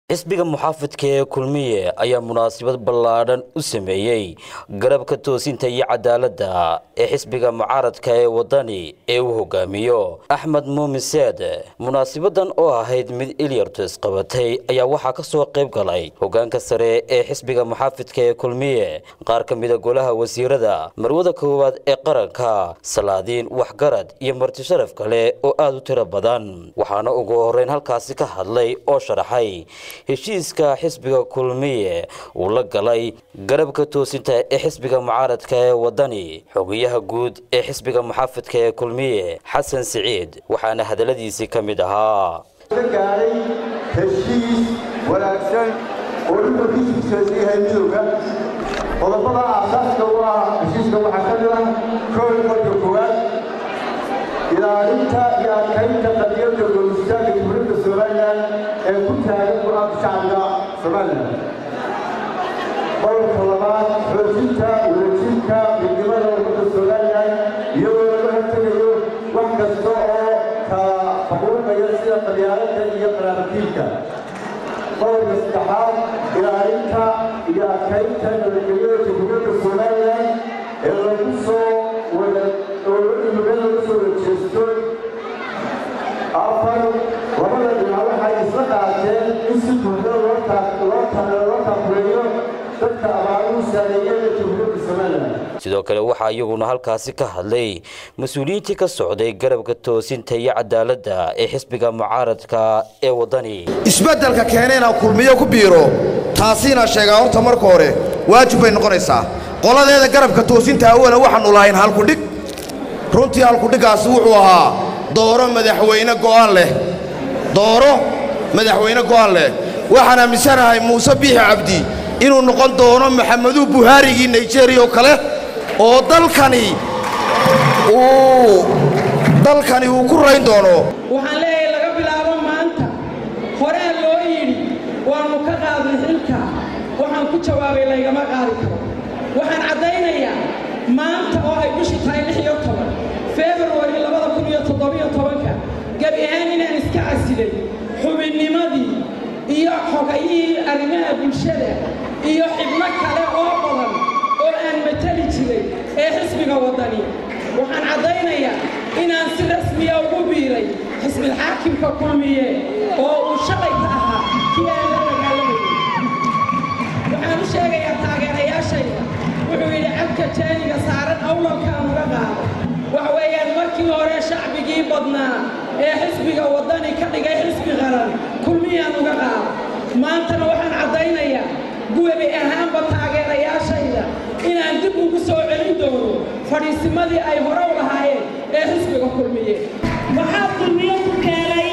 xisbiga muxaafidka ee kulmiye ayaa munaasabad ballaadhan u sameeyey garabka toosinta iyo cadaaladda ee xisbiga mucaaradka ee wadani ee uu hogaamiyo axmed muumin seed munaasabadan oo ahayd mid ilyartu isqabatay ayaa waxaa ka soo qayb galay hogaanka sare ee xisbiga muxaafidka ee kulmiye qaar ka mida golaha wasiirada marwada koowaad ee qaranka salaadiin waxgarad iyo marti sharaf kale oo aada u tiro badan waxaana ugu horeyn halkaasi ka hadlay oo sharaxay heshiiska xisbiga kulmiye uu la galay garabka toosinta ee xisbiga mucaaradka ee wadani xogayaha guud ee xisbiga muxaafidka ee kulmiye xasan siciid waxaana hadalladiisii ka mid ahaa gaaray heshiis wanaagsan oo dhulkiisu yahay midowga qodobada aasaaska u ah heshiiska waxaa ka mid ah koow marka koowaad ilaalinta iyo adkaynta qadiyadda goolistaanka dowladda somalilan ee ku taagan go-aanka shacbiga somalilan qodobka labaad xoojinta wadajirka midnimada ummadda somalilan iyadoo laga hortegayo wax kasta oo kala faquuqaya sida qabyaaladda iyo qaraabatiilka qodobka saddexaad ilaalinta iyo adkaynta nabadgelyada jamhuuriyadda somalilan ee lagu soo wada oo laga soo wajeesto afar labada dhinac waxay isla qaateen in si buuxda loo taakuleeyo dadka abaaruhu saameeyada jamhuuriyadda somalilan sidoo kale waxaa iyaguna halkaasi ka hadlay mas-uuliyiintii ka socday garabka toosinta iyo cadaaladda ee xisbiga mucaaradka ee wadani isbeddelka keena inaan kulmiyo ku biiro taasiina sheegaa horta marka hore waajib bay noqonaysaa qoladeeda garabka toosinta awala waxaannu lahayn halkudhig runtii halkudhiggaasi wuxuu ahaa dooro madaxweyne go'aan leh dooro madaxweyne go'aan leh waxaan aaminsanahay muuse biixi cabdi inuu noqon doono maxameduu buhaarigii naijeeriya oo kale oo dalkani uu dalkani uu ku rayn doono waxaan leeyahay laga bilaabo maanta horee loo yidhi waannu ka qaadnay xilka waxaan ku jawaabay laygama qaadi karo waxaan caddaynayaa maanta oo ay bishii tahay lix iyo toban februari labada kun iyo toddobiyo tobanka gebi ahaan inaan iska casilay xubinnimadii iyo xogayihii arrimaha bulshada iyo xibno kale oo badan oo aan matali jiray ee xisbiga waddani waxaan caddaynayaa inaan si rasmiya ugu biiray xisbilxaakimka kulmiye oo uu shalayka ahaa kii aan la dagaalamayay waxaan u sheegayaa taageerayaashayda wuxuu yidhi cabka jaaniga saaran awlalkaan uga qaado waxa weeyaan markii hore shacbigii badnaa ee xisbiga waddani ka dhigay xisbi qaran kulmiyaan uga qaado maantana waxaan caddaynayaa guwebi ahaanba taageerayaashayda inaan dib ugu soo celin doono fadhiisimadii ay hore u lahaayeen ee xisbiga kulmiye waxaa kulmiyo ku keenay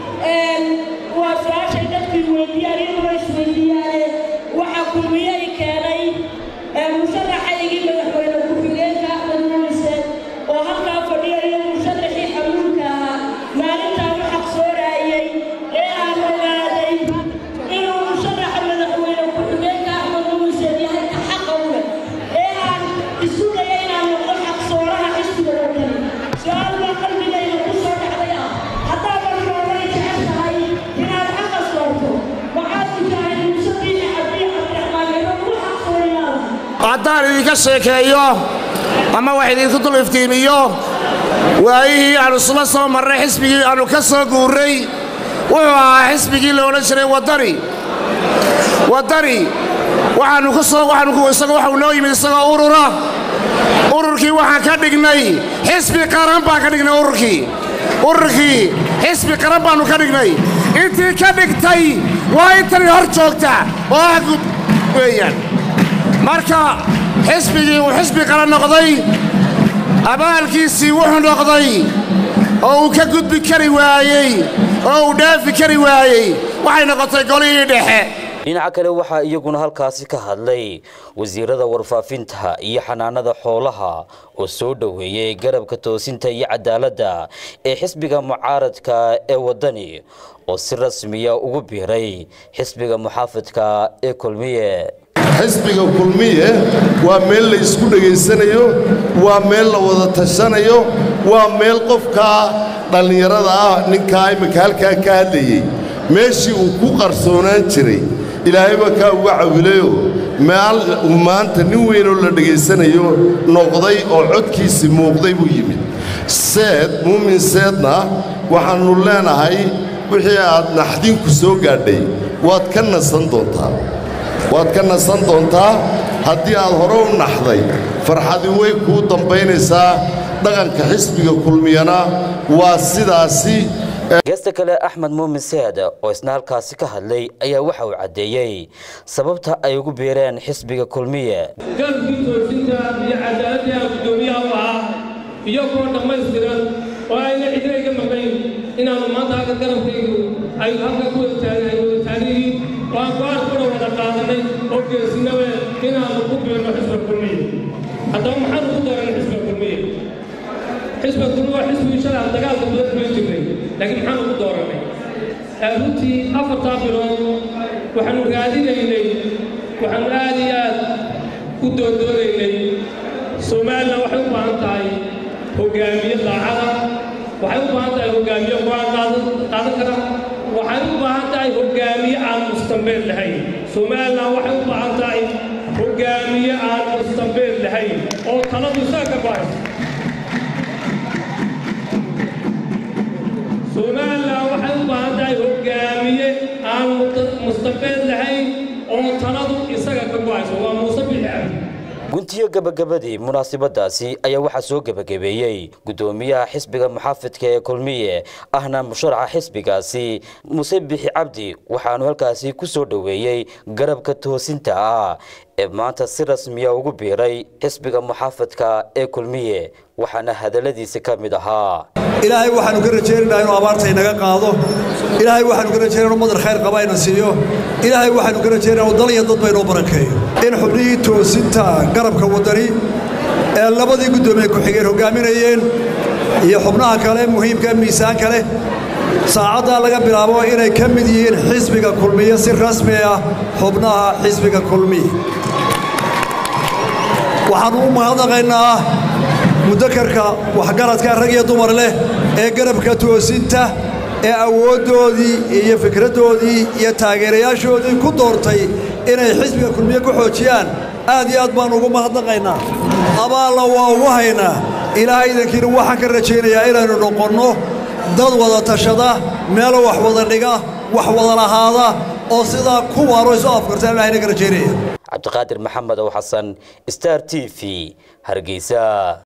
waa su-aashay dadkii weydiiyaan iyaduna isweydiiyaane waxaa kulmiyo i keenay musharaxaygii madaxweyne ku-xigeenka axmed mumise oo halkaa fadhiyayo musharaxii xamuulka ahaa maalintaa u xaqsooraayey ee aan ogaaday inuu musharaxa madaxweyne ku-xigeenka axmed mumise yahay ka xaqa u leh ee aan isugaya inaan noqdo xaqsooraha xisbiga wadani su-aal baa qalbigayga ku soo dhacday ah haddaadan roobay jeceshahay inaad xaqa soorto waxaad ujahay muuse biixi cabdi cabdiraxmaan ino ku xaqsoorayaada haddaan idinka sheekeeyo ama wax idinku dul iftiimiyo waayihii aannu isla soo marray xisbigii aannu ka soo guurray wuxuu ahaa xisbigii la odhan jiray waddani waddani waxaannu ka soo waxaannu isaga waxau noo yimid isagoo urura ururkii waxaan ka dhignay xisbi qaran baan ka dhignay ururkii ururkii xisbi qaran baannu ka dhignay intii ka dhigtay waa intani hor joogta oo ah gud weeyaan marka xisbigii uu xisbi qaran noqday abaalkiisii wuxuu noqday oo uu ka gudbi kari waayey oo uu dhaafi kari waayey waxay noqotay golihii dhexe dhinaca kale waxaa iyaguna halkaasi ka hadlay wasiirada warfaafinta iyo xanaanada xoolaha oo soo dhoweeyey garabka toosinta iyo cadaaladda ee xisbiga mucaaradka ee waddani oo si rasmiya ugu biiray xisbiga muxaafidka ee kulmiye xisbiga kulmiye waa meel la isku dhegaysanayo waa meel la wada tashanayo waa meel qofkaa dhallinyarada ah ninkaa imminka halkaa ka hadlayey meeshii uu ku qarsoonaan jiray ilaahayba kaa uga cawilayoo meel uu maanta nin weynoo la dhegaysanayo noqday oo codkiisii muuqday buu yimid seed muumin seedna waxaannu leenahay wixii aad naxdinku soo gaadhay waad ka nasan doontaa waad ka nasan doontaa haddii aad hore u naxday farxadi way kuu dambaynaysaa dhaqanka xisbiga kulmiyana waa sidaasi geesta kale axmed muumin seed oo isna halkaasi ka hadlay ayaa waxa uu caddeeyey sababta ay ugu biireen xisbiga kulmiye garabkii toosinta iyo cadaaladii aan guddoomiyaha u ahaa iyagoo dhammaystiran oo ayna cidina iga maqnayn inaannu maanta halka garabkaygu ay halka ku wadataan wada taaniyiin oo aan go-aan kuna wada qaadanay oo geesinawe inaannu ku biirno xisbiga kulmiye haddaba maxaanu ku dooranay xisbiga kulmiye xisbiga kulmiye waa xisbigii shalay aan dagaalka badan kula jirnay laakiin maxaanu ku dooranay runtii afartaa bilood waxaanu raadinaynay waxaanu aad iyo aad u doondoonaynay somalilan waxay u baahan tahay hogaamiye daacada waxay u baahan tahay hogaamiye go-aan qaadan kara waxay u baahan tahay hogaamiye aan mustambeed lahayn somalilan waxay u baahan tahay hogaamiye aan mustambeed lahayn oo taladu isaga ka bahayso somalilan waxay u baahan tahay hogaamiye aan mustambeed lahayn oo taladu isaga ka bahayso waa muuse bixi cabdi guntiyo gabagabadii munaasabadaasi ayaa waxaa soo gebagabeeyey guddoomiyaha xisbiga muxaafidka ee kulmiye ahna musharaxa xisbigaasi muse bixi cabdi waxaanu halkaasi ku soo dhoweeyey garabka toosinta ah ee maanta si rasmiya ugu biiray xisbiga muxaafidka ee kulmiye waxaana hadalladiisi ka mid ahaa ilaahay waxaanu ka rajaynaynaa inuu abaarta inaga qaado ilaahay waxaanu ka rajaynaa inuu madar khayr qaba ina siiyo ilaahay waxaanu ka rajaynaa inuu dal iyo dadba inoo barakeeyo in xubnihii toosinta garabka waddani ee labadii guddoomiye ku-xigeen hoggaaminayeen iyo xubnaha kale muhiimka miisaanka leh saacaddaa laga bilaabo inay ka mid yihiin xisbiga kulmiye si rasmi ah xubnaha xisbiga kulmiye waxaannu u mahadnaqaynaa mudakarka waxgaradka rag iyo dumar leh ee garabka toosinta ee awooddoodii iyo fikraddoodii iyo taageerayaashoodii ku doortay inay xisbiga kulmiye ku xoojiyaan aad iyo aad baannu ugu mahadnaqaynaa abaalla waa ugu haynaa ilaahay idankiina waxaan ka rajaynayaa inaynu noqonno dad wada tashada meelo wax wada dhiga wax wada lahaada oo sidaa ku waaro isu afkartaan ilahayna ka rajaynaya cabdiqaadir maxamed ow xasan star t v hargeysa